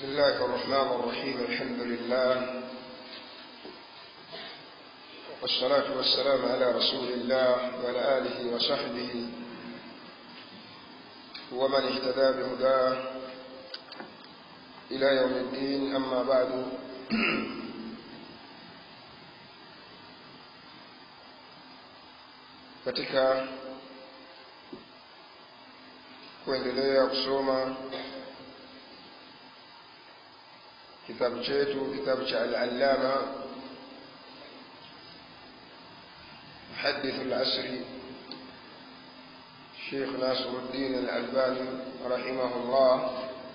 بسم الله الرحمن الرحيم الحمد لله والصلاة والسلام على رسول الله وعلى آله وصحبه ومن اهتدى بهداه إلى يوم الدين أما بعد katika kuendelea kusoma kitabu chetu kitabu cha al-allama muhaddith al-asri Sheikh Nasruddin al-Albani rahimahullah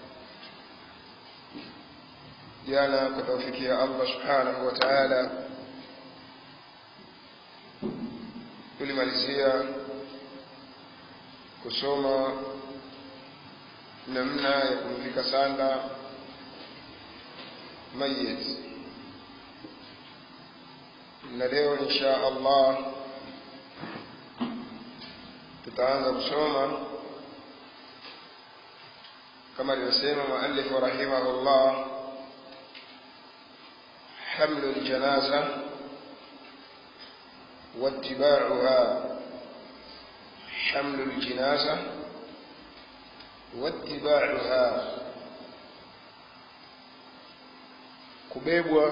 jana kwa taufiki ya Allah subhanahu wa ta'ala tulimalizia kusoma namna ya kumvika sanda mayit na leo insha Allah tutaanza kusoma kama alivyosema muallif rahimahullah حمل الجنازة واتباعها حمل الجنازة واتباعها kubebwa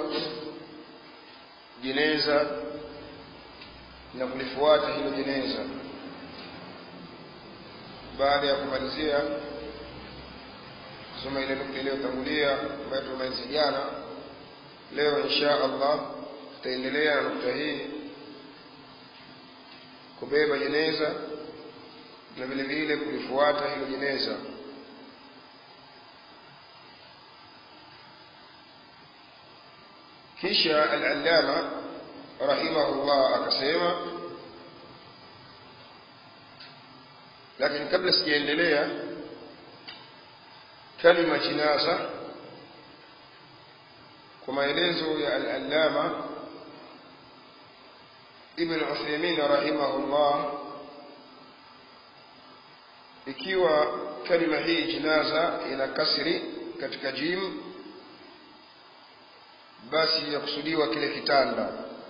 jeneza na kulifuata hilo jeneza baada ya kumalizia kusoma ile nukta iliyotangulia ambayo tumaliza jana leo insha allah tutaendelea na nukta hii kubeba jeneza na vile vile kulifuata hilo jeneza kisha al-allama rahimahullah akasema lakini kabla sijaendelea kalima jinaza kwa maelezo ya al-allama ibn Uthaymeen rahimahullah ikiwa kalima hii jinaza ina kasri katika jim basi yakusudiwa kile kitanda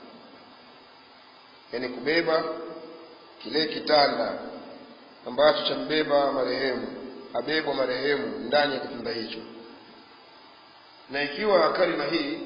yani kubeba kile kitanda ambacho chambeba marehemu abebwa marehemu ndani ya kitanda hicho na ikiwa kalima hii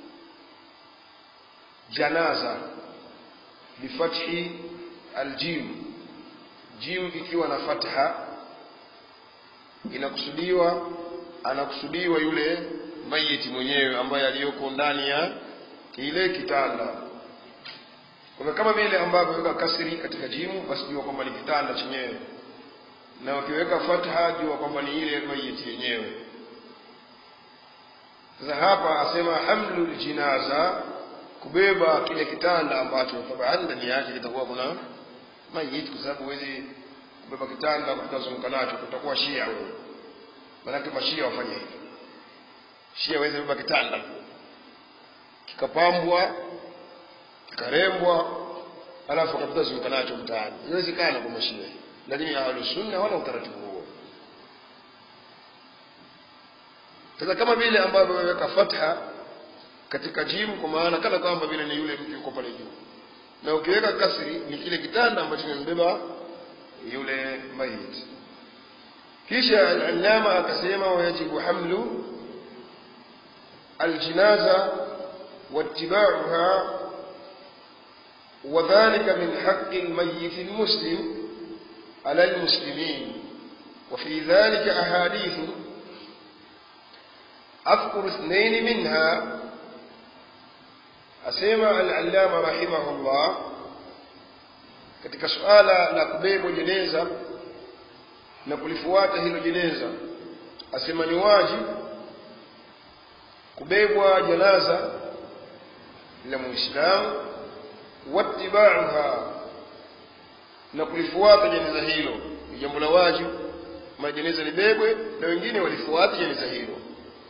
janaza bifathi aljim jim ikiwa na fatha inakusudiwa anakusudiwa yule mayiti mwenyewe ambaye aliyoko ndani ya kile kitanda kwa kama vile ambavyo weka kasri katika jimu basi jua kwamba ni kitanda chenyewe na ukiweka fatha jua kwamba ni ile mayiti yenyewe sasa hapa asema hamlul jinaza kubeba kile kitanda ambacho tabaan ndani yake kitakuwa kuna mayiti kwa sababu huwezi kubeba kitanda kutazunguka nacho kutakuwa shia wewe maanake mashia wafanye hivyo shia waweze beba kitanda kikapambwa kikarembwa alafu akapita zunguka nacho mtaani inawezekana kwa mashia lakini ahlusunna wana utaratibu huo sasa kama vile ambavyo wameweka fatha katika jimu kwa maana kana kwamba vile ni yule mtu yuko pale juu na ukiweka kasri ni kile kitanda ambacho kimembeba yule mayit kisha al-allama akasema wayajibu hamlu الجنازة واتباعها وذلك من حق الميت المسلم على المسلمين وفي ذلك أحاديث أذكر اثنين منها أسمع العلامة رحمه الله katika suala la kubebwa jeneza na kulifuata hilo jeneza asema ni wajibu kubebwa janaza la muislamu wattibauha na kulifuata jeneza hilo ni jambo la wajibu majeneza libebwe na wengine walifuata jeneza hilo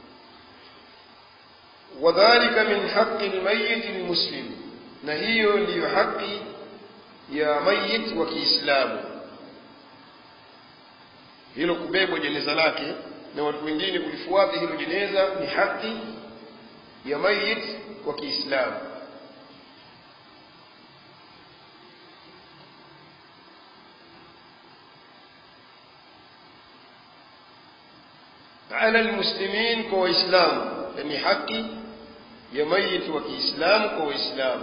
wadhalika min haqi lmayiti lmuslim na hiyo ndiyo haki ya mayit wa kiislamu hilo kubebwa jeneza lake na watu wengine kulifuata hilo jeneza ni haki ya mayit wa Kiislamu ala almuslimin kwa waislamu ni haki ya mayit wa Kiislamu kwa waislamu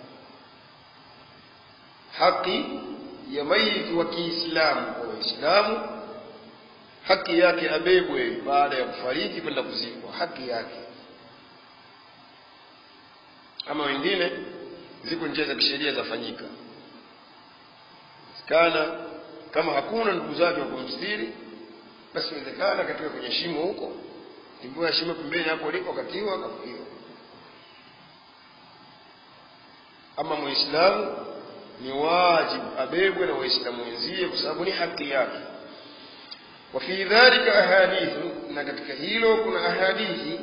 haki ya mayit wa Kiislamu kwa waislamu haki yake abebwe baada ya kufariki kwenda kuzikwa haki yake ama wengine ziko njia za kisheria zafanyika kana kama hakuna ndugu zake wa kumstiri basi inawezekana katika kwenye shimo huko timbua shimo pembeni hapo liko katiwa akafukiwa ama muislamu ni wajibu abebwe na waislamu wenzie kwa sababu ni haki yake وفي ذلك أحاديث نكتك هيلو كنا أحاديث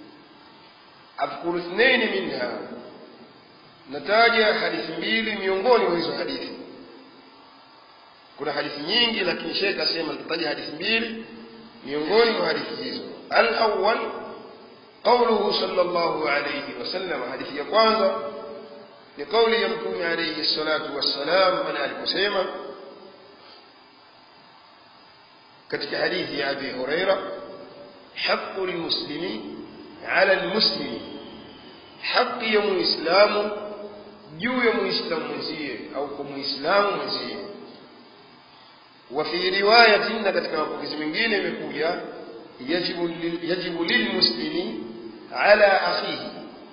أذكر اثنين منها نتاج حديث mbili miongoni mwa hizo hadithi kuna hadithi nyingi lakini shekh asema nitataja hadithi mbili miongoni mwa hadithi hizo al-awwal قوله صلى الله عليه وسلم حديث ya kwanza ni kauli ya mtume alayhi salatu wassalam pale aliposema katika hadithi ya Abi Huraira haqqu lilmuslimi ala almuslimi haki ya muislamu juu ya muislamu mwenzie au kwa muislamu mwenzie wa fi riwayatin na katika mapokezi mengine imekuja yajibu yajibu lilmuslimi ala akhihi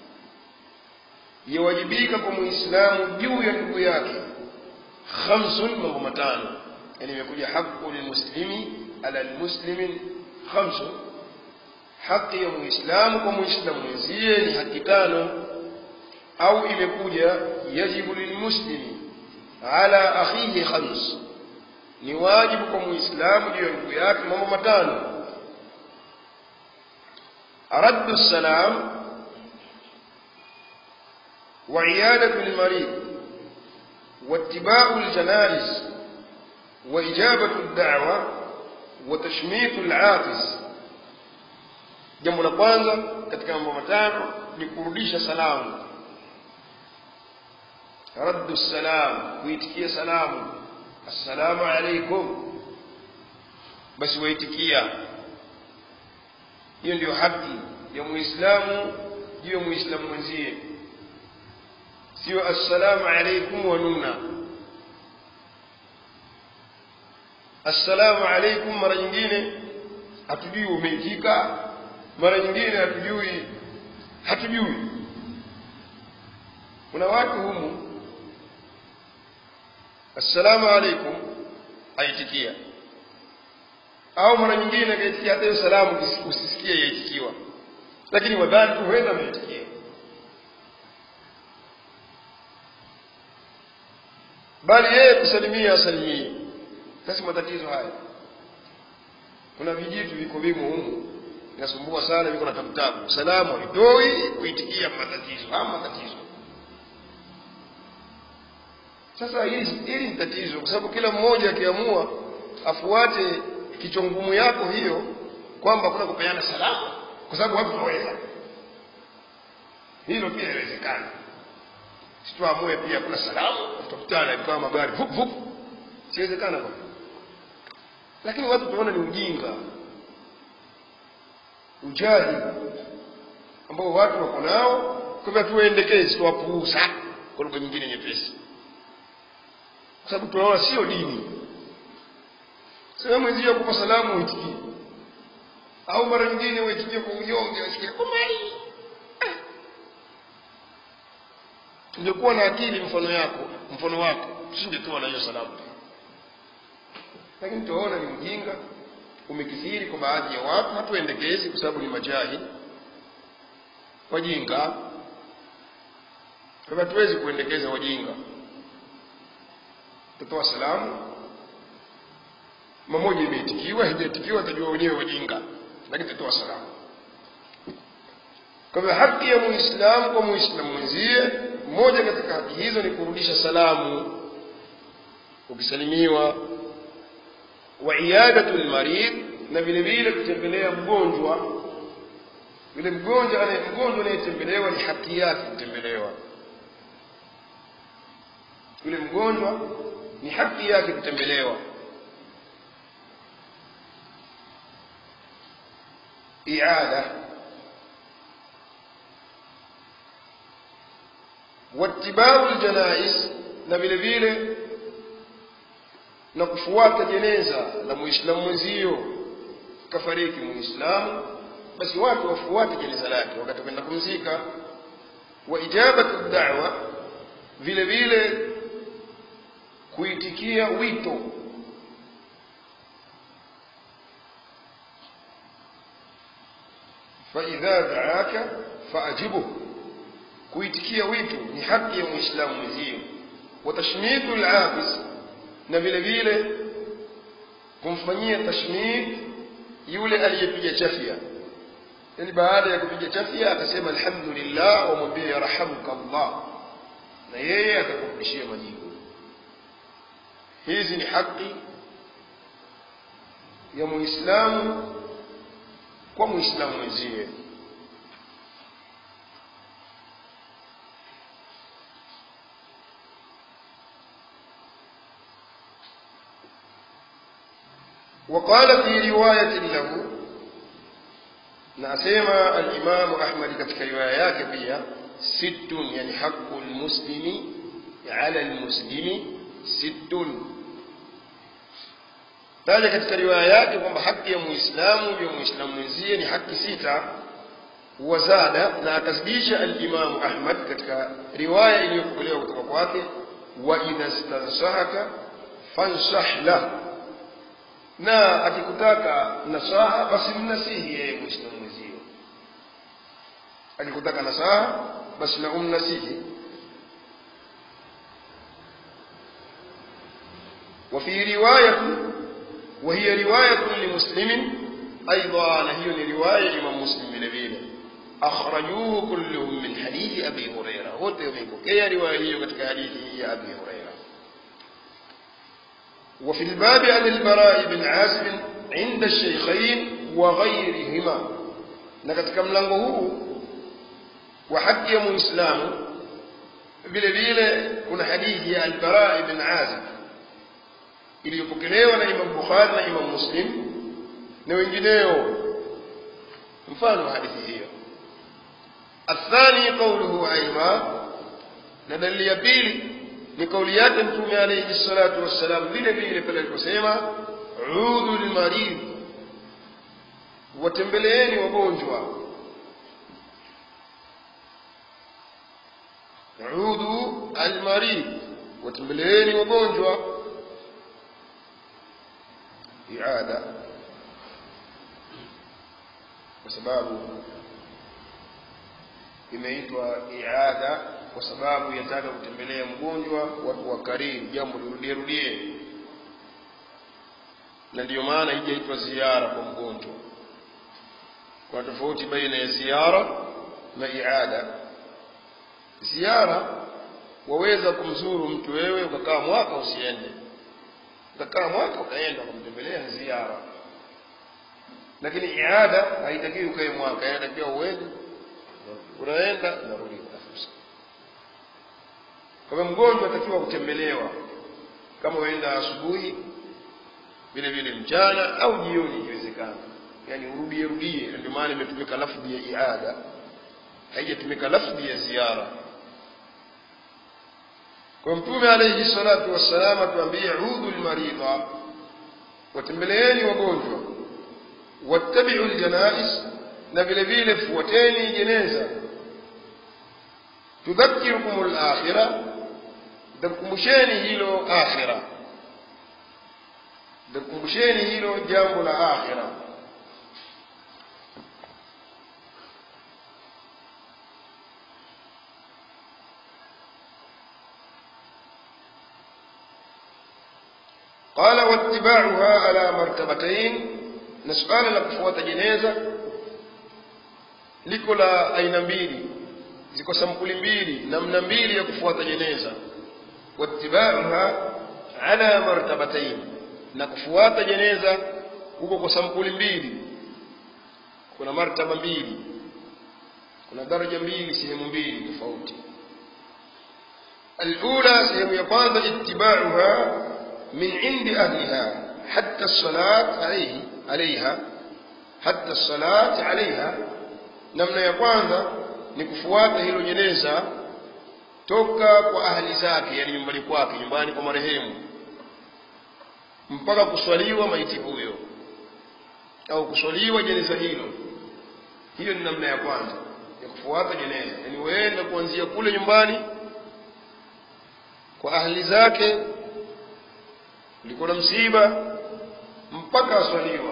yawajibika kwa muislamu juu ya ndugu yake khamsun mambo matano yani imekuja haqqu lilmuslimi ala almuslimin khamsun haki ya muislamu kwa muislamu mwenzie ni haki tano au imekuja yajibu lilmuslimi ala akhihi khams ni wajibu kwa muislamu juu ya ndugu yake mambo matano raddu salam وعيادة المريض واتباع الجنائز وإجابة الدعوة وتشميت العاطس jambo la kwanza katika mambo matano ni kurudisha salamu raddu salam kuitikia salamu assalamu alaikum basi waitikia hiyo ndio haki ya muislamu juu ya muislamu mwenzie sio assalamu alaikum wanuna assalamu alaikum mara nyingine hatujui umeitika mara nyingine hatujui hatujui kuna watu humu assalamu alaikum aitikia au mara nyingine akaitikia hata hiyo salamu usisikie yaitikiwa lakini wadhani tu huenda ameitikia bali yeye kusalimia asalimie basi matatizo haya kuna vijitu viko vimo humu inasumbua sana viko na tabutabu salamu haitoi kuitikia matatizo haya matatizo sasa hili hili ni tatizo kwa sababu kila mmoja akiamua afuate kichwa ngumu yako hiyo kwamba kuna kupeana salamu kwa sababu watu hawaweza hilo pia inawezekana situamue pia kuna salamu tutakutana kama magari vup vup siwezekana kwa lakini watu tunaona ni ujinga ujahili ambao watu wako nao kwa hivyo tuwaendekezi tuwapuuza kwa lugha nyingine nyepesi kwa sababu tunaona sio dini sehemu mwenzio kupa salamu uitikie au mara nyingine uitikie kwa unyonge wasikie kwa mali tungekuwa na akili mfano yako mfano wako tusingetoa na hiyo salamu lakini tunaona ni ujinga umekithiri kwa baadhi ya watu hatuendekezi kwa sababu ni majahili wajinga kwa hatuwezi kuendekeza wajinga tutoa salamu mamoja imeitikiwa haijaitikiwa tajua wenyewe wajinga lakini tutoa salamu kwa hivyo haki ya muislamu kwa muislamu mwenzie moja katika haki hizo ni kurudisha salamu ukisalimiwa wa iyadatu lmarid na vile vile kutembelea mgonjwa yule mgonjwa anaye mgonjwa anayetembelewa ni haki yake kutembelewa yule mgonjwa ni haki yake kutembelewa iada watibau ljanais na vile vile na kufuata jeneza la muislamu mwenzio kafariki muislamu basi watu wafuate jeneza lake wakati kwenda kumzika wa ijabatu da'wa vile vile kuitikia wito faidha daaka faajibuhu kuitikia wito ni haki ya muislamu mwenzio wa tashmitu labis na vile vile kumfanyia tashmit yule aliyepiga chafya yani baada ya kupiga chafya atasema alhamdulillah wamwambie yarhamuka Allah na yeye atakurudishia majibu hizi ni haki ya muislamu kwa muislamu mwenzie وقال في رواية له نأسيما الإمام أحمد كتك روايات فيها ست يعني حق المسلم على المسلم ست taja katika riwaya yake kwamba haki ya muislamu juu ya muislamu mwenzie ni haki sita wazada na akazidisha alimamu ahmad katika riwaya iliyopokelewa kutoka kwake wa idha stansahaka fansah lah na akikutaka nasaha basi mnasihi yeye muislamu mwenzio akikutaka nasaha basi na umnasihi وفي رواية وهي رواية لمسلم أيضا هي رواية إمام مسلم نبيل أخرجوه كلهم من حديث أبي هريرة وتغيبك هي رواية كتك حديث هي أبي هريرة وفي الباب عن البراء بن عازب عند الشيخين وغيرهما نكتك ملنغه وحكي مسلم vile vile kuna hadithi ya albara ibn azib iliyopokelewa na imam bukhari na imam muslim na wengineo mfano wa hadithi hiyo athani qauluhu aima na dalili ya pili ni kauli yake mtume alayhi salatu wassalam vile vile pale aliposema udhu lmarid watembeleeni wagonjwa udhu almarid watembeleeni wagonjwa iada kwa sababu imeitwa iada kwa sababu yataka kutembelea mgonjwa watu wa karibu jambo lirudie rudie na ndiyo maana ijaitwa ziara kwa mgonjwa kuna tofauti baina ya ziara na iada ziara waweza kumzuru mtu wewe ukakaa mwaka usiende ukakaa mwaka ukaenda ukamtembelea ni ziara lakini iada haitakiwi ukae mwaka inatakiwa uende unaenda unarudi unafusa kwa hivyo mgonjwa atakiwa kutembelewa kama uenda asubuhi vile vile mchana au jioni ikiwezekana yani urudie rudie ndio maana imetumika lafdhi ya iada haijatumika lafdhi ya ziara kwa mtume alayhi salatu wassalam atuambie udhu lmaridha watembeleeni wagonjwa wattabiu ljanais na vile vile fuateni jeneza tudhakirukum lakhira takumbusheni hilo akhira takumbusheni hilo jambo la akhira قال واتباعها على مرتبتين نسؤال la kufuata jeneza liko la aina mbili ziko sampuli mbili namna mbili ya kufuata jeneza wattibauha ala martabatain na kufuata jeneza huko kwa sampuli mbili kuna martaba mbili kuna daraja mbili sehemu mbili tofauti الأولى سيم يقاض اتباعها من عند أهلها حتى الصلاة عليه عليها حتى الصلاة عليها namna ya kwanza ni kufuata hilo jeneza toka kwa ahli zake yani nyumbani kwake nyumbani kwa marehemu mpaka kuswaliwa maiti huyo au kuswaliwa jeneza hilo hiyo ni namna ya kwanza ya kufuata jeneza yani weenda kuanzia kule nyumbani kwa ahli zake ulikuwa na msiba mpaka aswaliwa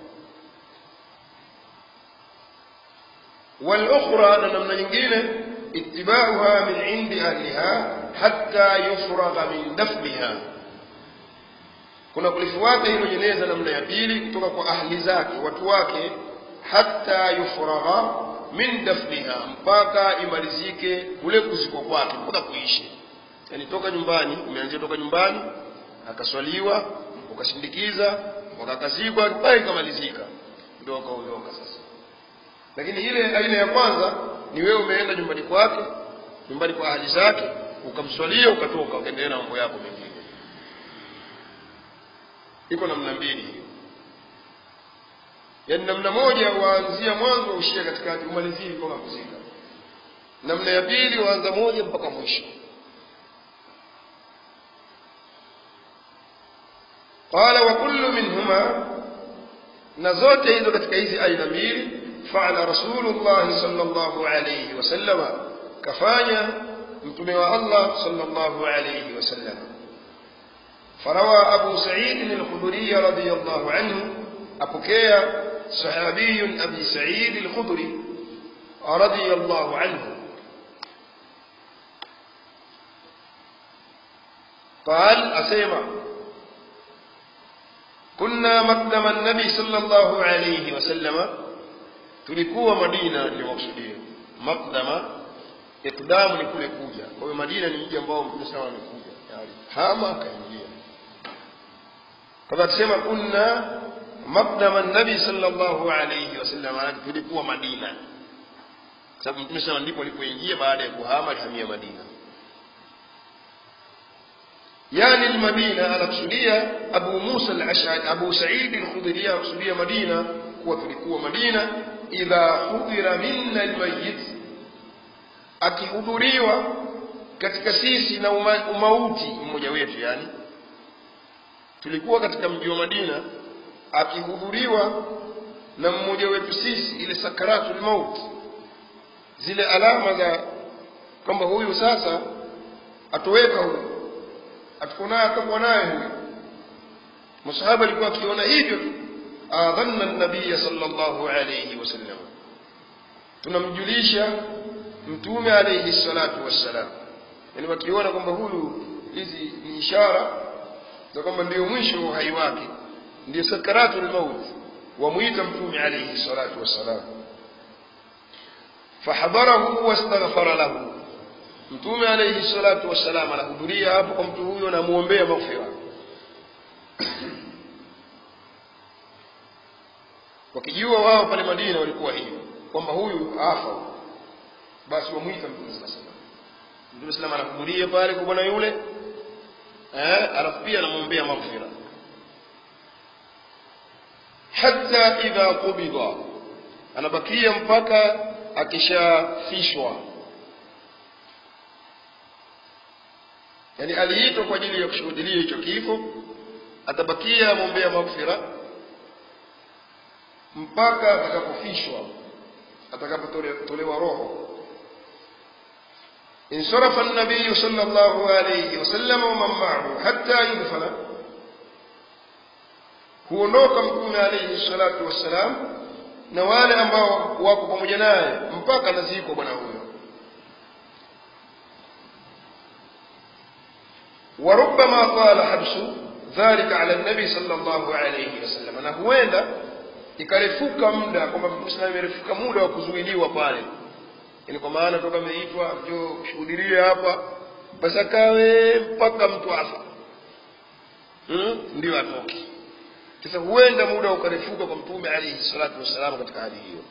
والاخرى نمنا nyingine اتباعها من عند اهلها حتى يفرغ من دفنها kuna kulifuata hilo jeneza namna ya pili kutoka kwa ahli zake watu wake hata yufragha min dafniha mpaka imalizike kule kuzikwa kwake mpaka kuishi yani toka nyumbani umeanzia toka nyumbani akaswaliwa ukasindikiza wakakazikwa mpaka ikamalizika ndio wakaondoka sasa lakini ile aina ya kwanza ni wewe umeenda nyumbani kwake nyumbani kwa ahli zake ukamswalia ukatoka ukaendelea na mambo yako mengine iko namna mbili hiyo yaani namna moja waanzia mwanzo ushia katikati umalizie mpaka kuzika namna ya pili waanza moja mpaka mwisho qala wa kullu minhuma na zote hizo katika hizi aina mbili فعل رسول الله صلى الله عليه وسلم كفانيا متمع الله صلى الله عليه وسلم فروى أبو سعيد الخدري رضي الله عنه أبكي صحابي أبي سعيد الخدري رضي الله عنه قال أسيما كنا مقدم النبي صلى الله عليه وسلم tulikuwa madina niliwakusudia makdama ikdamu ni kule kuja kwa hiyo madina ni mji ambao mtume sana amekuja tayari hama akaingia kwa tusema kunna makdama nabi sallallahu alayhi wasallam tulikuwa madina sababu mtume sana ndipo alipoingia baada ya kuhama alihamia madina يعني المدينة anakusudia Abu Musa al-Ash'ari Abu Sa'id al-Khudri anakusudia Madina kuwa tulikuwa Madina idha hudhira minna almayyit akihudhuriwa katika sisi na uma, umauti mmoja wetu yani tulikuwa katika mji wa Madina akihudhuriwa na mmoja wetu sisi ile sakaratul maut zile alama za kwamba huyu sasa atoweka huyu atakuwa naye atakuwa naye huyu masahaba alikuwa akiona hivyo adhanna nabiya sallallahu alayhi wasallam tunamjulisha mtume alayhi salatu wassalam yani wakiona kwamba huyu hizi ni ishara za kwamba ndio mwisho wa uhai wake ndio sakaratul maut wamwita mtume alayhi salatu wassalam fahadharahu wastaghfara lahu mtume alayhi salatu wassalam anahudhuria hapo kwa mtu huyo na muombea maghfira wakijua wao pale Madina walikuwa hivyo kwamba huyu afa basi wamwita mtume sasa mtume salama anahudhuria pale kwa bwana yule eh alafu pia anamwombea maghfira hatta idha qubida anabakia mpaka akishafishwa yani aliitwa kwa ajili ya kushuhudia hicho kifo atabakia amwombea maghfira mpaka atakapofishwa atakapotolewa roho انصرف النبي صلى الله عليه وسلم ومن معه حتى يدفن huondoka mtume alayhi salatu wassalam na wale ambao wako pamoja naye mpaka anazikwa bwana huyo وربما طال حبس ذلك على النبي صلى الله عليه وسلم na huenda ikarefuka muda kwamba mtume imerefuka muda wa kuzuiliwa pale yani kwa maana toka ameitwa njoo kushuhudia hapa basi akawe mpaka mtu afa hmm? ndio atoke sasa huenda muda ukarefuka kwa mtume alaihi salatu wassalam katika hali hiyo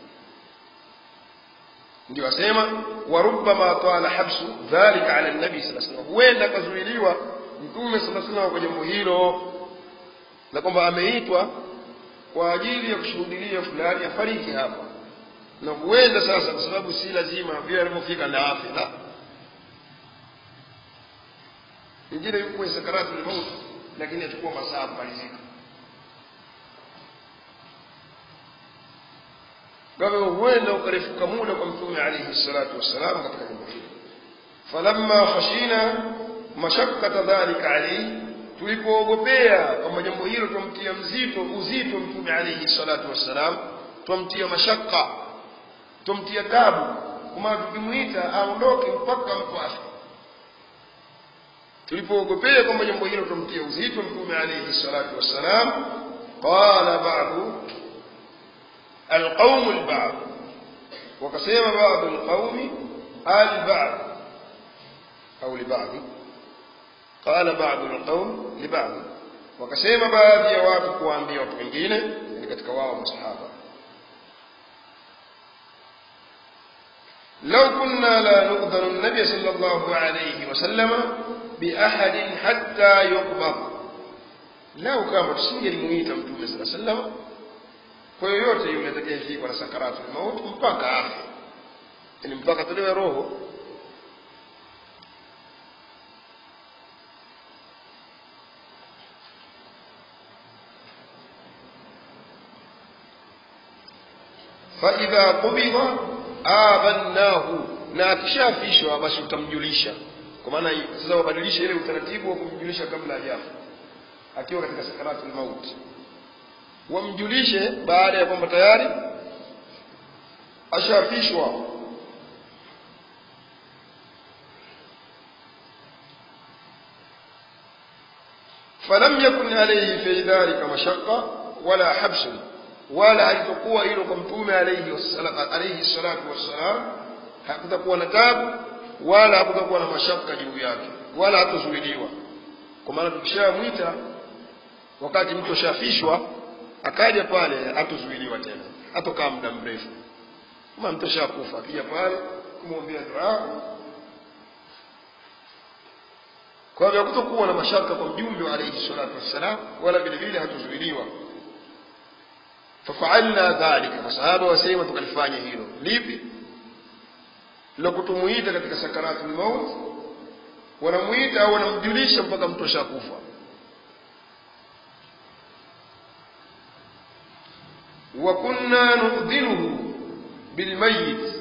ndio asema warubama tala habsu dhalika ala nabi saa salam huenda akazuiliwa mtume saa salam kwa jambo hilo na kwamba ameitwa kwa ajili ya kushuhudilia fulani afariki hapa na huenda sasa kwa sababu si lazima vile alivyofika na afya la ingine yuko kwenye sakaratu lmaut lakini achukua masaa kumalizika kwa hivyo huenda ukarefuka muda kwa mtume alaihi salatu wassalam katika jambo hilo falamma khashina mashakkata dhalika alaihi tulipoogopea kwamba jambo hilo twamtia mzito uzito mtume alaihi salatu wassalam twamtia mashaka twamtia tabu kwa maana tukimwita aondoke mpaka mtu afe tulipoogopea kwamba jambo hilo twamtia uzito mtume alaihi salatu wassalam qala badu القوم البعض وقسم بعض القوم البعض أو لبعض قال بعض القوم لبعض وقسم بعض ya watu kuambia watu wengine ni katika wao masahaba لو كنا لا نؤذن النبي صلى الله عليه وسلم بأحد حتى يقبض لو كما tusingelimuita mtume صلى الله عليه وسلم kwa yoyote yule atakayefikwa na sakaratu mauti mpaka afe yani mpaka tolewe roho faidha qubidha abannahu na akishafishwa basi utamjulisha kwa maana sasa wabadilishe ile utaratibu wa kumjulisha kabla hajafa akiwa katika sakaratu mauti wamjulishe baada ya kwamba tayari ashafishwa falam yakun alayhi fi dhalika mashaqqa wala habsun wala halitokuwa hilo kwa mtume alayhi alayhi salatu wassalam hakutakuwa na tabu wala hakutakuwa na mashaka juu yake wala hatazuiliwa kwa maana tukishamwita wakati mtu ashafishwa akaja pale hatuzuiliwa tena hatokaa muda mrefu kama mtu ashakufa akija pale kumwombea dua kwa hivyo hakutokuwa na mashaka kwa mjumbe wa alayhi salatu wassalam wala vile vile hatuzuiliwa fafaalna dhalika masahaba wasema tukalifanya hilo lipi la kutumuita katika sakaratu lmaut wanamuita au wanamjulisha mpaka mtu ashakufa وكنا نؤذنه بالميت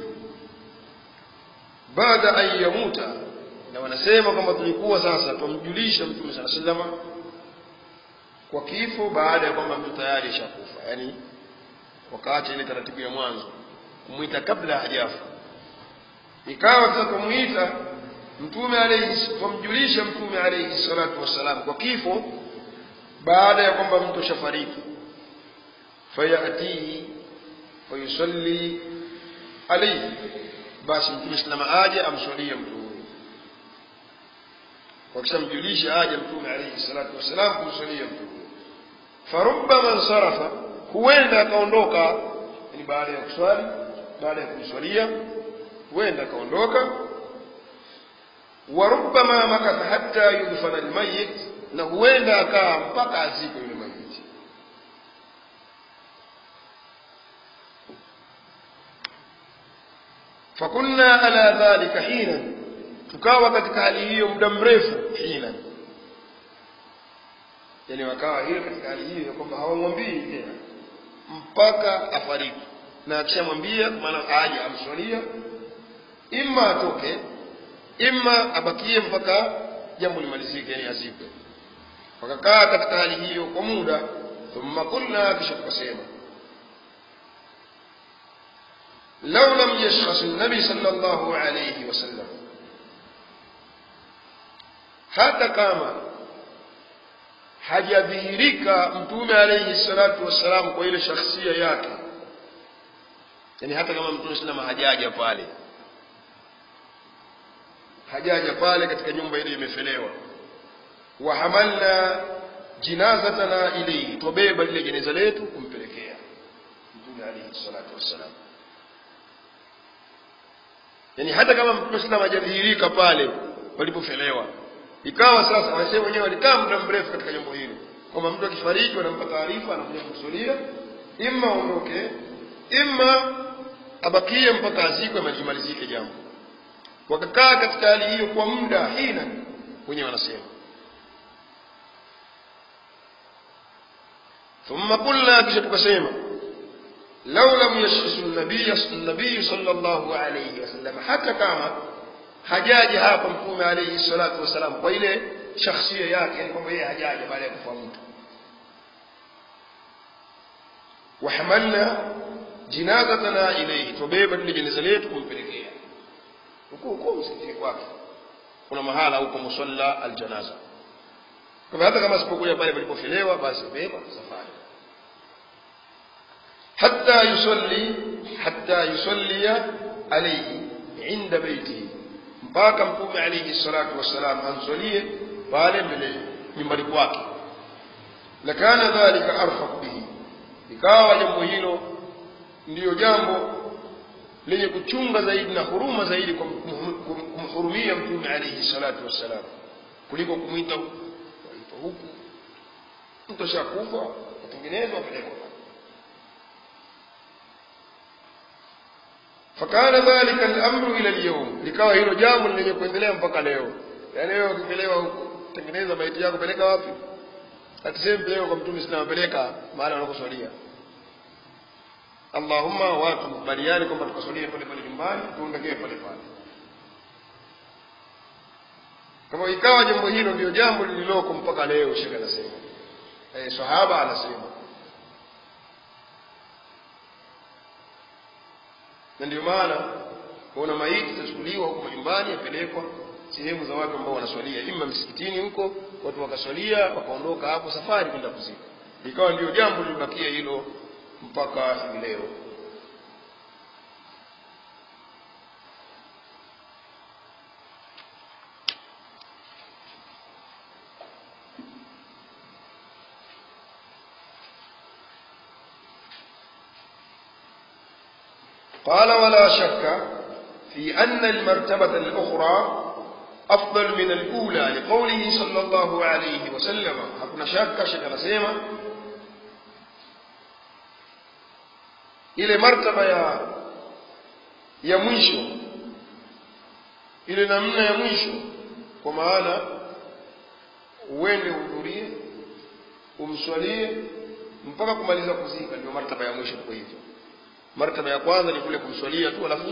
بعد أن يموت na wanasema kwamba tulikuwa sasa tumjulisha mtume saa salama kwa kifo baada ya kwamba mtu tayari ashakufa yaani wakati ile taratibu ya mwanzo kumwita kabla hajafa ikawa sasa tumwita mtume alayhi tumjulisha mtume alayhi salatu wassalam kwa kifo baada ya kwamba mtu ashafariki فيأتيه ويصلي عليه basi mtume salama aje amswalie mtu huyo wakishamjulisha aje mtume alayhi salatu wassalam kumswalia mtu huyo farubama nsarafa huenda akaondoka yani baada ya kuswali baada ya kumswalia huenda akaondoka warubama makatha hatta yudfana almayit na huenda akaa mpaka azikwe yule mayiti fakunna ala dhalika hina tukawa katika hali hiyo muda mrefu hina yani wakawa hiyo katika hali hiyo ya kwamba hawamwambii tena mpaka afariki na akishamwambia maana aje amswalia imma atoke imma abakie mpaka jambo limalizike yani azikwe wakakaa katika hali hiyo kwa muda thumma qulna kisha tukasema لو لم يشخص النبي صلى الله عليه وسلم hata kama hajadhihirika mtume alayhi salatu wassalam kwa ile shakhsia yake yani hata kama mtume salama hajaja pale hajaja pale katika nyumba ile imefelewa wahamalna jinazatana ilayhi twabeba lile jeneza letu kumpelekea mtume alayhi salatu wassalam yani hata kama mtume sallam hajadhihirika pale walipofelewa ikawa sasa wasema wenyewe walikaa muda mrefu katika jambo hilo kwamba mtu akifariki wanampa taarifa anakuja kumsulia imma aondoke imma abakie mpaka azikwe malimalizike jambo wakakaa katika hali hiyo kwa muda hina wenyewe wanasema ثم قلنا kisha tukasema lau lam yashkhisu nabii sallallahu alayhi wasallam hata kama hajaji hapa mtume alayhi salatu wasalam kwa ile shakhsia yake yani kwamba yeye hajaja baada ya kufa mtu wahamalna jinazatana ilayhi tubeba lile jeneza letu kumpelekea huko huko msikitini kwake kuna mahala huko musalla aljanaza kwa hata kama sipokuja pale palipofelewa basi beba safari hatta yusalli hatta yusalli alayhi inda baitihi mpaka mtume alayhi salatu wassalam amsalie pale mbele nyumbani kwake lakana dhalika arfaq bihi ikawa jambo hilo ndiyo jambo lenye kuchunga zaidi na huruma zaidi kwa kumhurumia mtume alayhi salatu wassalam kuliko kumwita waitwa huku mtu ashakufa atengenezwa apelekwa fakana dhalika al-amru ila al-yawm likawa hilo jambo lenye kuendelea mpaka leo yani wewe ukipelewa huko tengeneza maiti yako peleka wapi atiseme peleka kwa mtume sina peleka mahali wanakoswalia Allahumma watu kubaliani kwamba tukaswalie pale pale nyumbani tuondokee pale pale kama ikawa jambo hilo ndio jambo lililoko mpaka leo shekhe anasema eh sahaba anasema na ndio maana kuona maiti zitachukuliwa huko majumbani yapelekwa sehemu za watu ambao wanaswalia ima msikitini huko watu wakaswalia wakaondoka hapo safari kwenda kuzika ikawa ndio jambo lilibakia hilo mpaka hivi leo قال ولا شك في أن المرتبة الأخرى أفضل من الأولى لقوله صلى الله عليه وسلم hakuna shaka shaka anasema ile martaba ya ya mwisho ile namna ya mwisho kwa maana uende uhudhurie umswalie mpaka kumaliza kuzika ndio martaba ya mwisho kwa hivyo martaba ya kwanza ni kule kumswalia tu alafu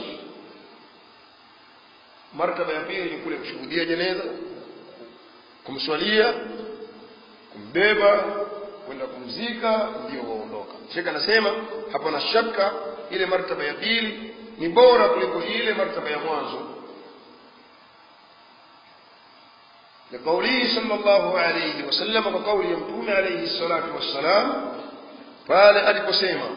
martaba ya pili ni kule kushuhudia jeneza kumswalia kumbeba kwenda kumzika ndio waondoka shekh anasema hapana shaka ile martaba ya pili ni bora kuliko ile martaba ya mwanzo لقوله صلى الله عليه وسلم وقول يمتون عليه الصلاة والسلام قال ألك سيما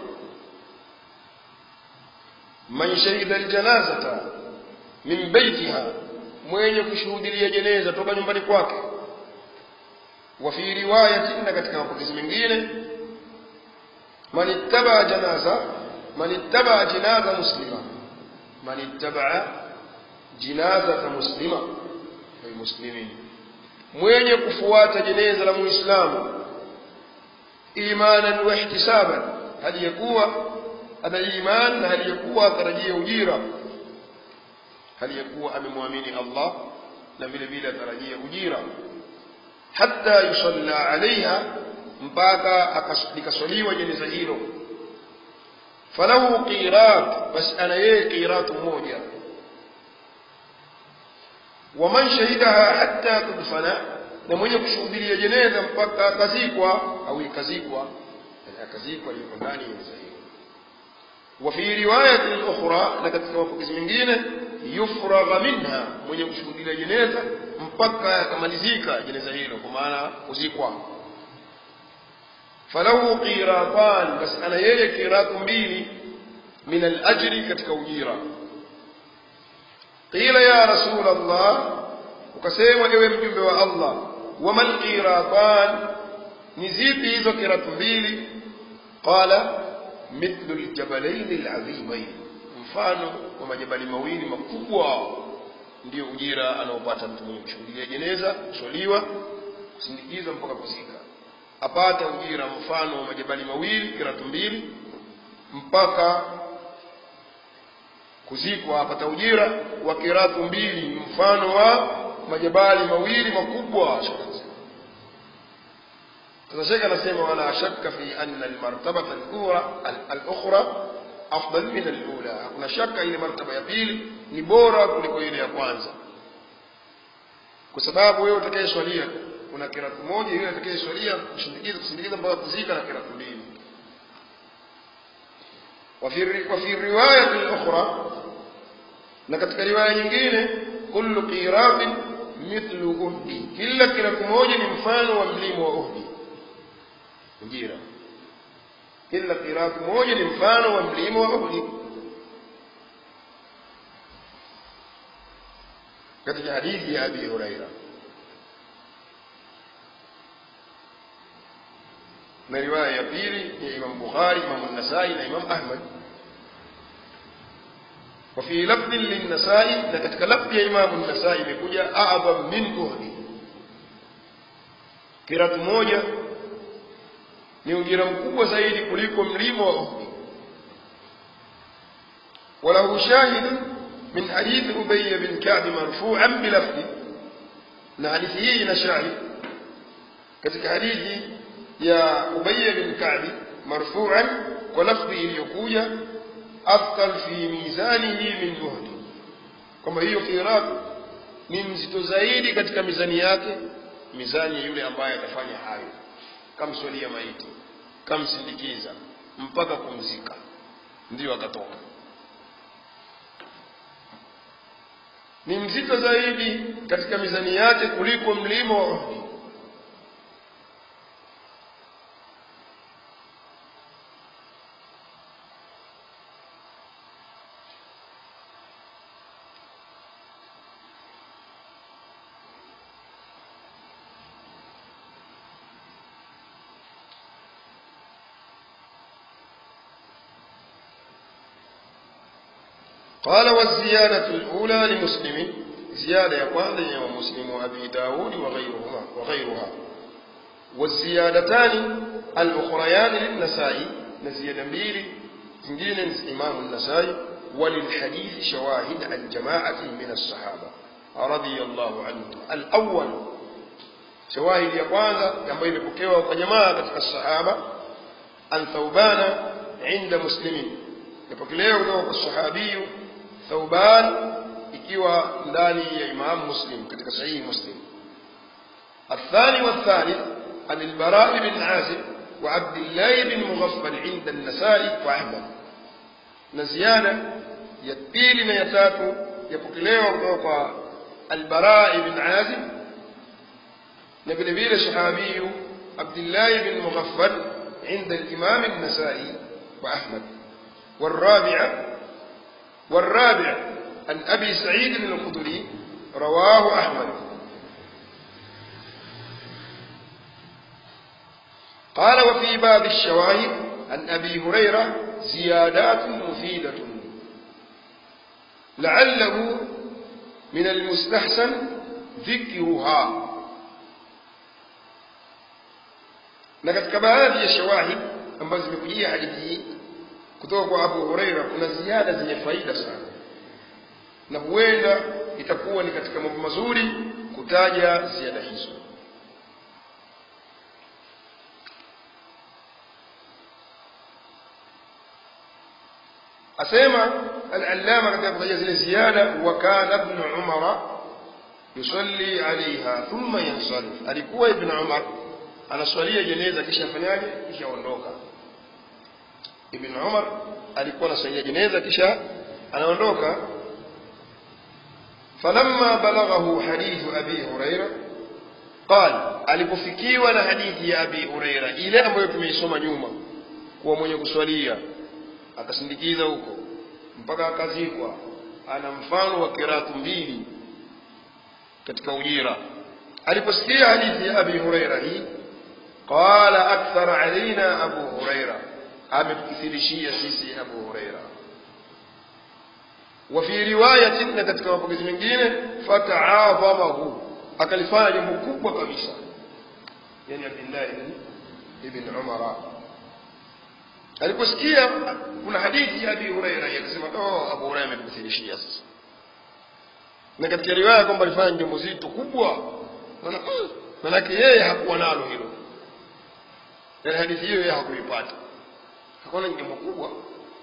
من شهد الجنازة من بيتها mwenye kushuhudilia jeneza toka nyumbani kwake wa fi riwayatin na katika mapokezi mengine man ittaba janaza man ittaba jinaza muslima man ittaba jinazata muslima ay muslimin mwenye kufuata jeneza la muislamu imanan wa ihtisaban hali yakuwa ana iman na hali yakuwa atarajia ujira hali yakuwa amemwamini Allah na vile vile atarajia ujira hatta yusalla alaiha mpaka likaswaliwa jeneza hilo falahu qirat basi ana yeye qiratu moja waman shahidaha hatta tudfana na mwenye kushuhudilia jeneza mpaka akazikwa au ikazikwa akazikwa yuko ndani ya jeneza hilo وفي رواية أخرى لقد كما mengine yufragha minha mwenye kushuhudia jeneza mpaka yakamalizika jeneza hilo kwa maana kuzikwa falahu qiratan bas ana yeye qiratu mbili min alajri katika ujira qila ya rasul allah ukasema ewe mjumbe wa allah wama alqiratan ni zipi hizo kiratu mbili qala mithlu ljabalaini ladhimain mfano wa majabali mawili makubwa ndio ujira anaopata mtu mwenye kushuhudia jeneza kuswaliwa kusindikizwa mpaka kuzika apata ujira mfano wa majabali mawili kiratu mbili mpaka kuzikwa apata ujira wa kiratu mbili mfano wa majabali mawili makubwa sasa shekhe anasema wala shakka fi anna almartabata alukhra afdal min alula hakuna shaka ile martaba ya pili ni bora kuliko ile ya kwanza kwa sababu wewe utakayeswalia kuna kiratu moja yule atakayeswalia kushindikiza kusindikiza mpaka kuzika na kiratu mbili وفي الرواية الأخرى na katika riwaya nyingine kullu qiratin mithlu uhdi kila kiratu moja ni mfano wa mlima wa uhdi ujira kila kiratu moja ni mfano wa mlima wa uhdi katika hadithi ya abi huraira na riwaya ya pili ya imam bukhari imam nasai na imam ahmad وفي لفظ للنسائي لكتك لفظ يا إمام النسائي بكجا أعظم من أهدي كرات موجة ni ujira mkubwa zaidi kuliko mlima wa Uhud وله شاهد من حديث أبي بن كعب مرفوعا بلفظ na hadithi hii ina shahid katika hadithi ya Ubay bin Ka'b marfu'an kwa lafzi iliyokuja afkal fi mizanihi min uhdi kwamba hiyo qirat ni mzito zaidi katika mizani yake mizani ya yule ambaye atafanya hayo kamswalia maiti kamsindikiza mpaka kumzika ndiyo akatoka ni mzito zaidi katika mizani yake kuliko mlima wa Uhud قال والزيادة الأولى لمسلم زيادة يقال يا مسلم وأبي داود وغيرهما وغيرها والزيادتان الأخريان للنسائي نزيد مبيري زنجين إمام النسائي وللحديث شواهد عن جماعة من الصحابة رضي الله عنهم الأول شواهد يقال كما يبكيوا وجماعة الصحابة عن ثوبان عند مسلم يبكيوا kutoka الصحابي ثوبان ikiwa ndani ya Imam Muslim katika sahihi Muslim الثاني والثالث عن البراء بن عازب وعبد الله بن مغفل عند النسائي وأحمد نزيادة يتبيل ما يتاتو يبقليه kutoka البراء بن عازب نبي نبيل الشحابي عبد الله بن مغفل عند الإمام النسائي وأحمد والرابعة والرابع عن أبي سعيد الخدري رواه أحمد قال وفي باب الشواهد عن أبي هريرة زيادات مفيدة لعله من المستحسن ذكرها na katika baadhi ya shawahid ambazo zimekujia hadithi hii kutoka kwa Abu Huraira kuna ziada zenye faida sana na huenda itakuwa ni katika mambo mazuri kutaja ziada hizo asema al-allama katika kutaja zile ziada wa kana ibn umara yusalli alaiha thumma yansarif alikuwa ibn umar anaswalia jeneza kisha afanyaje kisha ondoka ibn umar alikuwa anaswalia jeneza kisha anaondoka falamma balaghahu hadithu abi huraira qal alipofikiwa na hadithi ya abi huraira ile ambayo tumeisoma nyuma kuwa mwenye kuswalia akasindikiza huko mpaka akazikwa ana mfano wa kiratu mbili katika ujira aliposikia hadithi ya abi huraira hii qala akthara alaina abu huraira ametukithirishia sisi abu huraira وفي رواية na katika mapokezi mengine fataadhamahu akalifanya jambo kubwa kabisa yani Abdullah ibn Umar aliposikia kuna hadithi ya Abi Huraira akasema oh Abu Huraira ametuthirishia sasa na katika riwaya kwamba alifanya jambo zito kubwa manake yeye hakuwa nalo hilo yani hadithi hiyo yeye hakuipata hakuwa ni jambo kubwa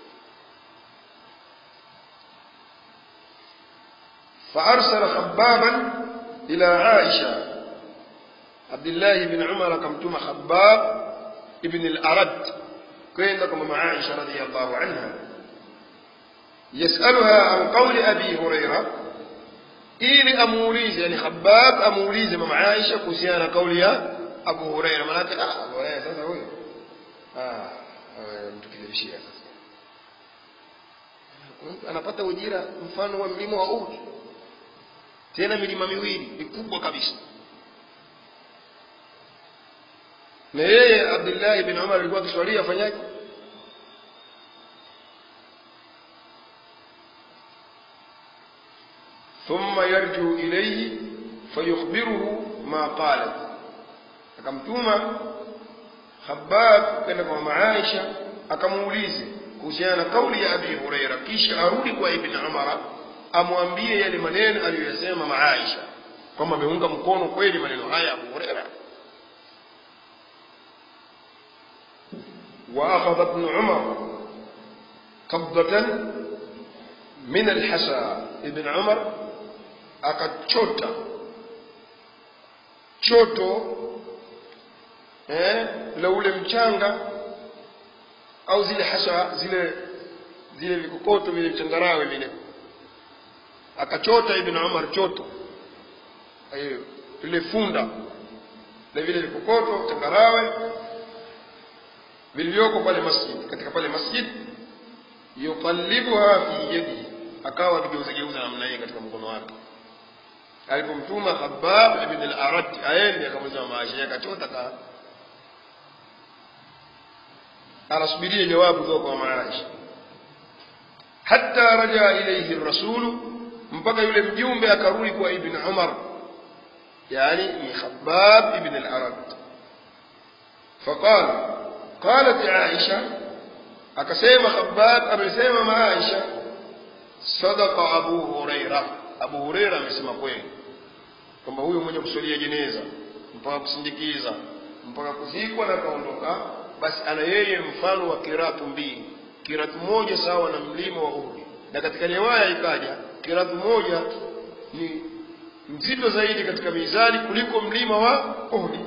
فأرسل خبابا إلى عائشة عبد الله بن عمر كمتم خباب ابن الأرد كين لكم مع عائشة رضي الله عنها يسألها عن قول أبي هريرة إلي أموليز يعني خباب أموليز مع عائشة كسيانا قول يا أبو هريرة مناتك آه أبو هريرة ساسا هو آه mtukilibishia sasa anapata ujira mfano wa mlima wa Uhud tena milima miwili mikubwa kabisa na yeye Abdullah ibn Umar alikuwa akiswalia afanyaje ثم يرجو إليه فيخبره ما قال akamtuma Khabbab kwenda kwa Maaisha akamuulize kuhusiana na kauli ya Abi Huraira kisha arudi kwa Ibn Umar amwambie yale maneno aliyoyasema Maaisha kwamba ameunga mkono kweli maneno haya Abu Huraira وأخذ ابن عمر قبضة من الحسى ابن عمر akachota choto eh, la ule mchanga au zile hasa zile zile vikokoto vile mchangarawe vile akachota ibn Umar choto hiyo ile funda na vile vikokoto changarawe vilivyoko pale masjid katika pale masjid yuqallibuha fi yadihi akawa akigeuza geuza namna hii katika mkono wake alipomtuma Khabbab ibn al-Arat aende akamuuliza maisha akachota ka anasubiria jawabu kutoka kwa Maisha hatta raja ilayhi ar-rasul mpaka yule mjumbe akarudi kwa ibn Umar yani ni Khabbab ibn al-Arat فقال قالت عائشة akasema Khabbab amesema Maisha sadaqa Abu Huraira Abu Huraira amesema kweli kwamba huyo mwenye kusalia jeneza mpaka kusindikiza mpaka kuzikwa na kaondoka basi ana yeye mfano wa kiratu mbili kiratu moja sawa na mlima wa Uhud na katika riwaya ikaja kiratu moja ni mzito zaidi katika mizani kuliko mlima wa Uhud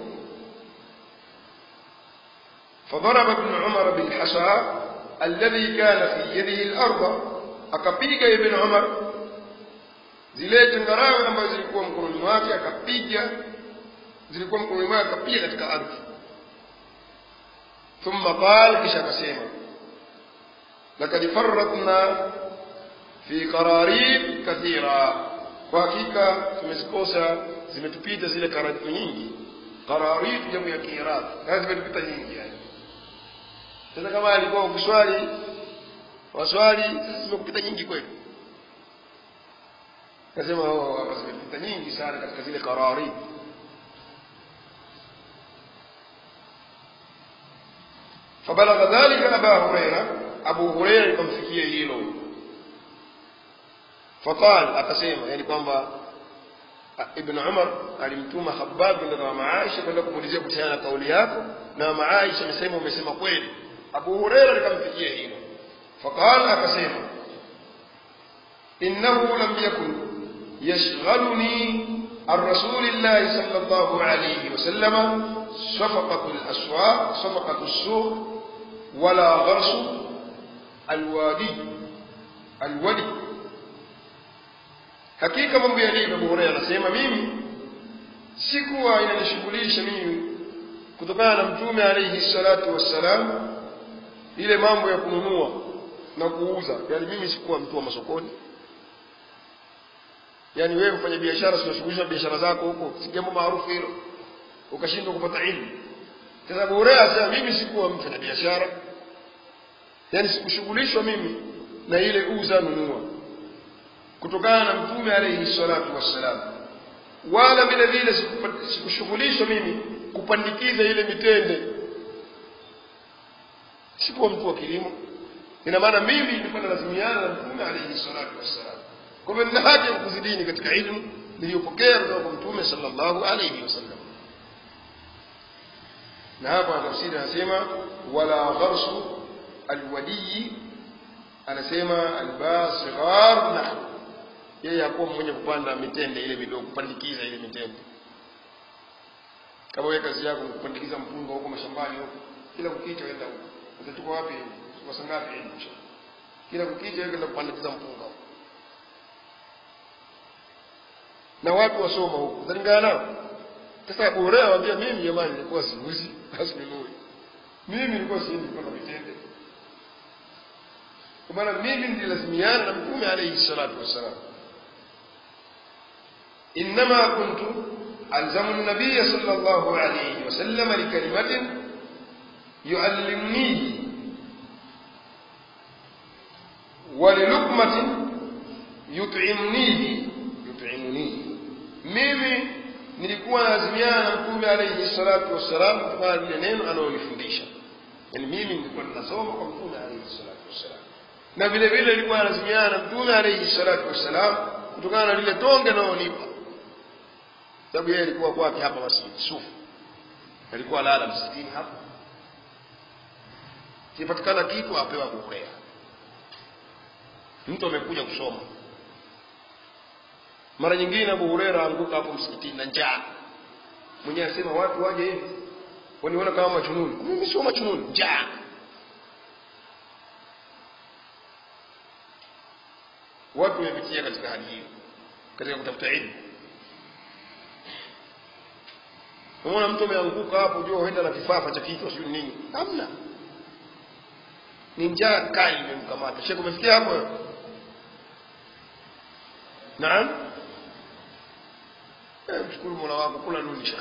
فضرب ابن عمر بالحصى الذي كان في يده الأرض akapiga ibn Umar zile changarawe ambazo zilikuwa mkononi mwake akapiga zilikuwa mkononi mwake akapiga katika ardhi thumma qala kisha akasema lakad farratna fi qararit kathira kwa hakika tumezikosa zimetupita zile karatu nyingi qararit jamu ya kiiraq kazi zimetupita nyingi yani sasa kama alikuwa ukiswali waswali sasa zimekupita nyingi kweli nasema hapa zimepita nyingi sana katika zile qarari فبلغ ذلك أبا هريرة أبو هريرة يكمفكيه hilo فقال akasema yani kwamba ibn Umar alimtuma Khabbab kwenda kwa Maaisha kwenda kumuulizia kuhusiana na kauli yako na Maaisha amesema umesema kweli Abu Huraira likamfikia hilo فقال akasema إنه لم يكن يشغلني عن رسول الله صلى الله عليه وسلم صفقة الأسواق صفقة السوق ولا غرس الوادي الودي hakika mambo yalivyo Abu Hurairah anasema mimi sikuwa inanishughulisha mimi kutokana na mtume alayhi salatu wassalam ile mambo ya kununua na kuuza yani mimi sikuwa mtu wa masokoni yani wewe mfanya biashara unashughulisha biashara zako huko si jambo maarufu hilo ukashindwa kupata ilmu sasa Abu Huraira asema mimi sikuwa mfanya biashara yani sikushughulishwa mimi na ile uza nunua kutokana na mtume alayhi salatu wassalam wala vile vile sikushughulishwa mimi kupandikiza ile mitende sikuwa mtu wa kilimo ina maana mimi nilikuwa nalazimiana na mtume alayhi salatu wassalam kwa hivyo nina haja ya kuzidini katika ilmu niliyopokea kutoka kwa mtume sallallahu alayhi wasallam na hapa tafsiri anasema wala gharsu alwadiyi anasema albasighar nahwu yeye hakuwa mwenye kupanda mitende ile midogo kupandikiza ile mitende kama wewe kazi yako kupandikiza mpunga huko mashambani huko kila kukicha wenda huko utachukua wapi kwa saa ngapi nje kila kukicha wewe kwenda kupandikiza mpunga huko na watu wasoma huko utalingana nao sasa Abu Hurairah anambia mimi jamani nilikuwa siuzi asinunui mimi nilikuwa siendi kupanda mitende kwa maana mimi nililazimiana na mtume alayhi salatu wassalam إنما كنت ألزم النبي صلى الله عليه وسلم لكلمة يعلمنيه وللقمة يطعمنيه يطعمنيه mimi nilikuwa lazimiana na mtume alayhi salatu wassalam kutokana na lile neno analolifundisha yani mimi nilikuwa ninasoma kwa mtume alayhi salatu wassalam na vile vile nilikuwa lazimiana na mtume alayhi salatu wassalam kutokana na lile tonge analonipa sababu yeye alikuwa kwake hapa masjid sufu alikuwa lala msikitini hapa kipatikana kitu apewa Abu Huraira mtu amekuja kusoma mara nyingine Abu Huraira anguka hapo msikitini na njaa mwenyewe anasema watu waje hivi waniona kama majununi mimi sio majununi njaa watu wamepitia katika hali hiyo katika kutafuta elimu unaona mtu ameanguka hapo ujua huenda na kifafa cha kichwa sio nini hamna ni njaa kali imemkamata shekhe umefikia hapo wewe naam eh mshukuru Mola wako kula dunisha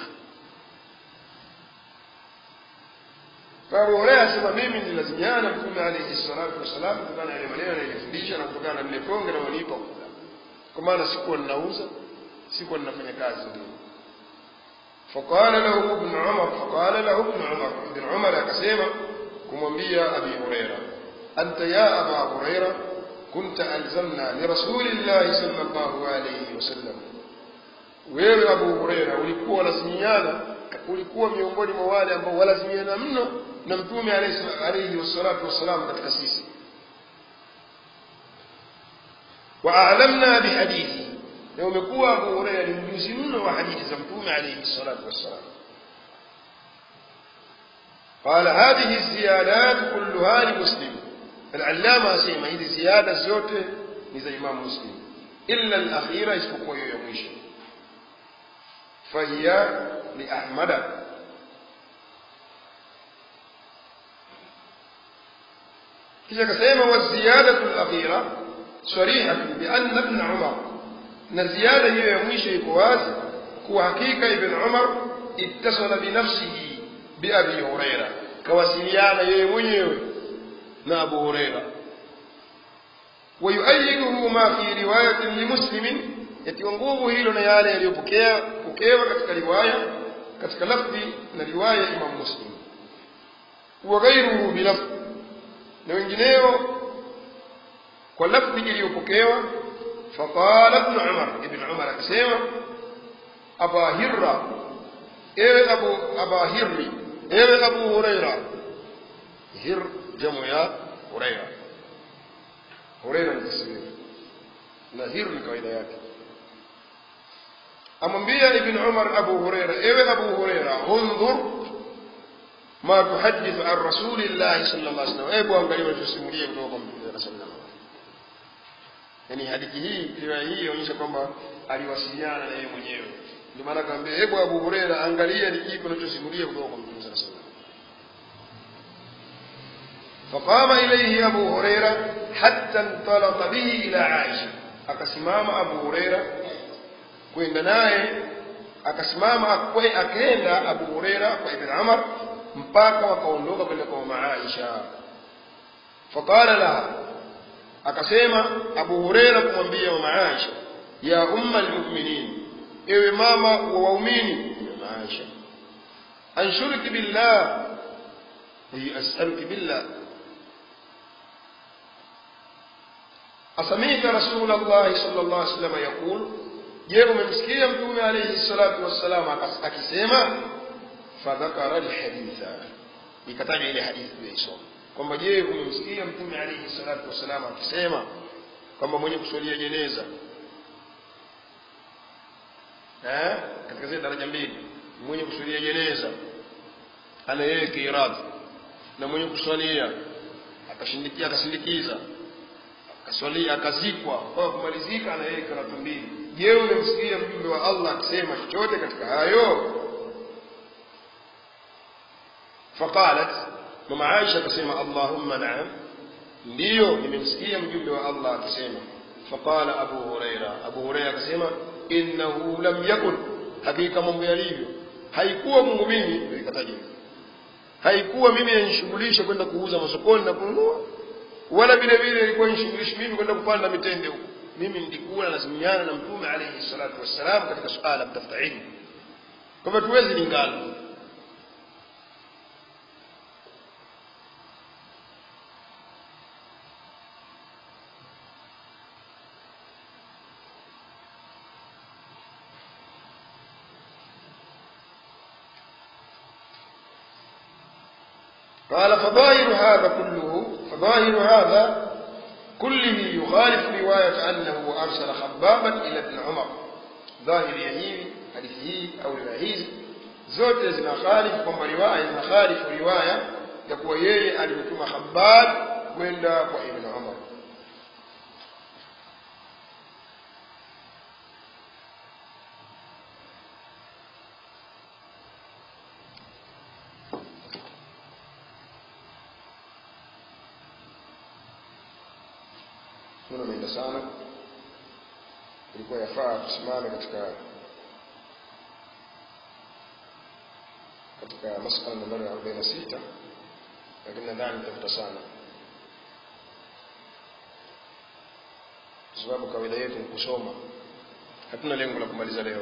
Abu Hurairah asema mimi nilazimiana Mtume alayhi salatu wasalam kutokana na yale maneno aliyofundisha na kutokana na lile tonge na walipa kwa maana sikuwa ninauza sikuwa ninafanya kazi ndio فقال له ابن عمر فقال له ابن عمر ابن عمر akasema kumwambia Abi Huraira anta ya Aba Huraira كنت ألزمنا لرسول الله صلى الله عليه وسلم wewe Abu Huraira ulikuwa lazimiana ulikuwa miongoni mwa wale ambao walazimiana mno na mtume alayhi wassalatu wassalam katika sisi wa a'lamna bihadithi na umekuwa Abu Huraira ni mjuzi mno wa hadithi za mtume alayhi salatu wassalam قال هذه الزيادات كلها لمسلم العلامة سيما هذه زيادة زوته نزا إمام مسلم إلا الأخيرة اسمه يوم فهي لأحمد kisha akasema waziyadatu lakhira sarihatu bianna ibn umar na ziada hiyo ya mwisho iko wazi kuwa hakika ibn umar ittasala binafsihi biabi huraira kawasiliana yeye mwenyewe na abu huraira ويؤيده ما في رواية لمسلم yatiwa nguvu hilo na yale yaliyopokea pokewa katika riwaya katika lafdhi na riwaya ya Imam Muslim wa ghairuhu bilafdhi na wengineo kwa lafdhi iliyopokewa faqala ibn Umar ibn Umar akasema aba hirra ewe abu aba hirri ewe abu huraira hir jamu ya huraira huraira ni taswiri na hir ni kawaida yake amwambia ibn umar abu huraira ewe abu huraira undhur ma tuhadithu an rasulillahi sallallahu alaihi wasallam hebu angalia unachosimulia kutoka kwa mtume sallallahu alaihi wasallam yani hadithi hii riwaya hii inaonyesha kwamba aliwasiliana na yeye mwenyewe ndio maana akamwambia hebu abu huraira angalia ni kipi unachosimulia kutoka kwa mtume sallallahu alaihi wasallam فقام إليه أبو هريرة حتى انطلق به إلى عائشة akasimama Abu Huraira kwenda naye akasimama akaenda Abu Huraira kwa Ibn Umar mpaka wakaondoka kwenda kwa mama Aisha faqala laha akasema Abu Huraira kumwambia mama Aisha ya umma almu'minin ewe mama wa waumini mama Aisha anshuruki billah hi as'aluki billah أسمعت رسول الله صلى الله عليه وسلم يقول je umemsikia mtume alayhi salatu wassalam akisema fadhakara alhaditha ikataja ile hadithi tuliyoisoma kwamba je umemsikia mtume alayhi salatu wassalam akisema kwamba mwenye kuswalia jeneza eh katika zile daraja mbili mwenye kuswalia jeneza ana yeye kiradhi na mwenye kuswalia akashindikia akasindikiza akaswalia akazikwa kwa kumalizika na yeye karatu mbili je umemsikia mjumbe wa Allah akisema chochote katika hayo faqalat mama Aisha akasema Allahumma na'am ndiyo nimemsikia mjumbe wa Allah akisema faqala Abu Huraira Abu Huraira akasema innahu lam yakun hakika mambo yalivyo haikuwa Mungu mimi nikataja haikuwa mimi yanishughulisha kwenda kuuza masokoni na kununua wala vile vile ilikuwa nishughulishi mimi kwenda kupanda mitende huko mimi nilikuwa lazimiana na mtume alayhi salatu wassalam katika suala kutafuta ilmu kwa hivyo tuwezi lingana قال فظاهر هذا كله فظاهر هذا كله يخالف رواية أنه أرسل خبابا إلى ابن عمر ظاهر يهيم حديثه أو روايه zote zinakhalifu kwamba riwaya zinakhalifu riwaya ya kuwa yeye alimtuma Khabbab kwenda kwa Ibn Umar Muda umeenda sana, ilikuwa yafaa tusimame katika katika masala nambari ya arobaini na sita lakini nadhani tafuta sana, kwa sababu kawaida yetu ni kusoma, hatuna lengo la kumaliza leo.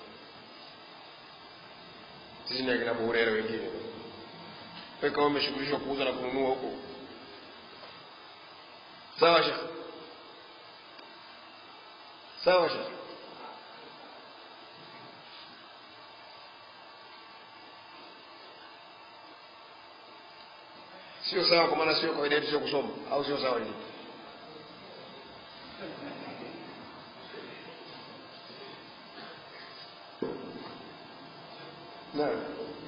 Sisi ni akina Abu Huraira wengine, wewe kama umeshughulishwa kuuza na kununua huko, sawa shekhe sawa shekhe sio sawa kwa maana sio kawaida yetu sio kusoma au sio sawa hivi naam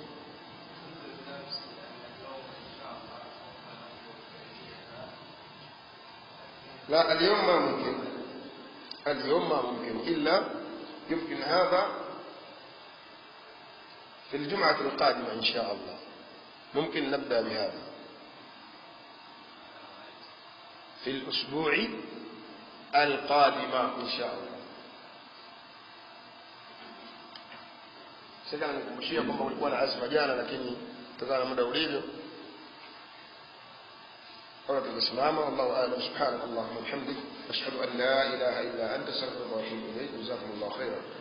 لا اليوم ما ممكن اليوم ما ممكن إلا يمكن هذا في الجمعة القادمة إن شاء الله ممكن نبدأ بهذا في الأسبوع القادمة إن شاء الله sasa nikukumbushia kwamba ulikuwa na azma jana lakini kutokana na muda ulivyo ولا تسمعنا والله أعلم سبحانك اللهم وبحمدك أشهد أن لا إله إلا أنت أستغفرك وأتوب إليك جزاكم الله خيرا